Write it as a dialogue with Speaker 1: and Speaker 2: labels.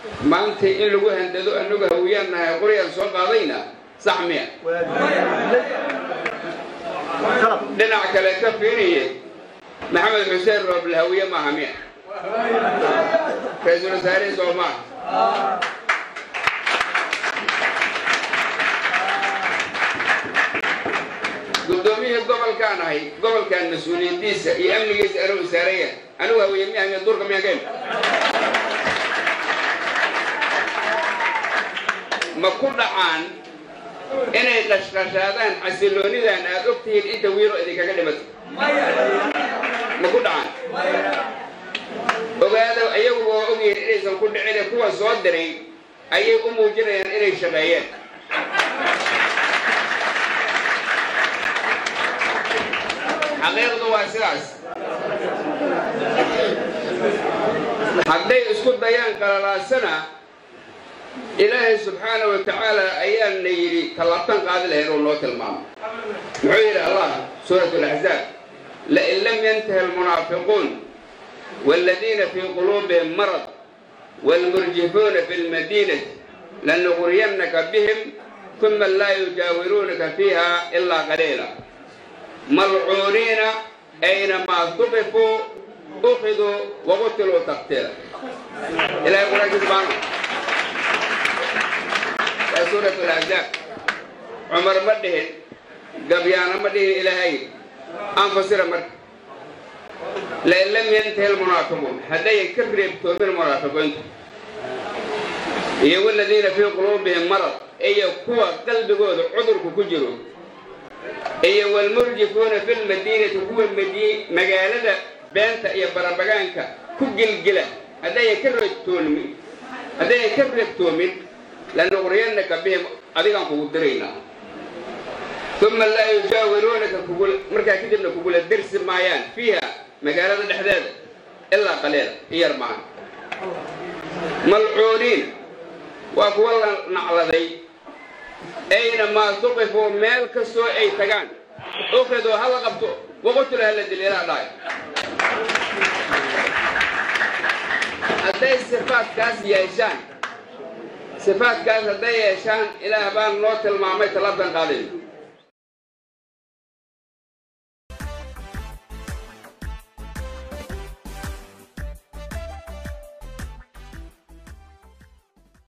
Speaker 1: maanta in lagu handado annagu hawiyaan nahay qoryaan soo qaadayna sax miya dhinac kale ka fiiriye maxamed xuseen rooble hawiye maaha miya ra-iisul wasaarihi soo maaha guddoomiyihii gobolkaan ahay gobolkan mas-uuliyadiisa iyo amnigiisa anuu isaaraya anigu hawiye miyaha miya duurka miyaa keen ma ku dhacaan inay qashqashaadaan xasiloonidan aad og tihiin inta wiilo idinkaga dhimato ma ku dhacaan ogaada iyagu waa ogyihiin inaysan ku dhicine kuwa soo diray ayay u muujinayaan inay shaqeeyeen xaqiiqdu waa sidaas hadday isku dayaan qalalaasana ilaahay subxaana wa tacaala ayaana yidhi tallaabtan qaadi lahayn oo noo tilmaamo muxuu yidhi allah suurat alaxzaab lain lam yantahi almunaafiquun waaladiina fii quluubihim marad waalmurjifuuna fi lmadiinati lanugriyannaka bihim uma laa yujaawiruunaka fiiha ilaa qaliila malcuuniina aynamaa tuqifuu ukhiduu waqutiluu taqtiila ilahay quraanki subxaana waa suurat alaxzaab cumar ma dhihin gabyaana ma dhihin ilaahay aan fasira marka lain lam yantahi almunaafiquun haddayan ka reebtoomin munaafiqiintu iyo waladiina fii quluubihim marad iyo kuwa qalbigooda cudurku ku jiro iyo walmurjifuuna fi lmadiinati kuwa magaalada beenta iyo barabagaanka ku gilgila haddayan ka reebtoomin haddayan ka reebtoomin lanuqriyannaka bihim adigaan kugu diraynaa uma laa yujaawiruunaka markaa kadibna kugula dersi maayaan fiiha magaalada dhexdeeda ilaa qaliila iyar maaha malcuuniin waa kuwa la nacladay aynamaa tuqifuu meel kastoo ay tagaan ukridoo hala qabto waqutula hala dil ilaa dhaay hadday sifaadkaas yeeshaan sifaadkaas hadday yeeshaan ilaah baan noo tilmaamay talabtan qaadayn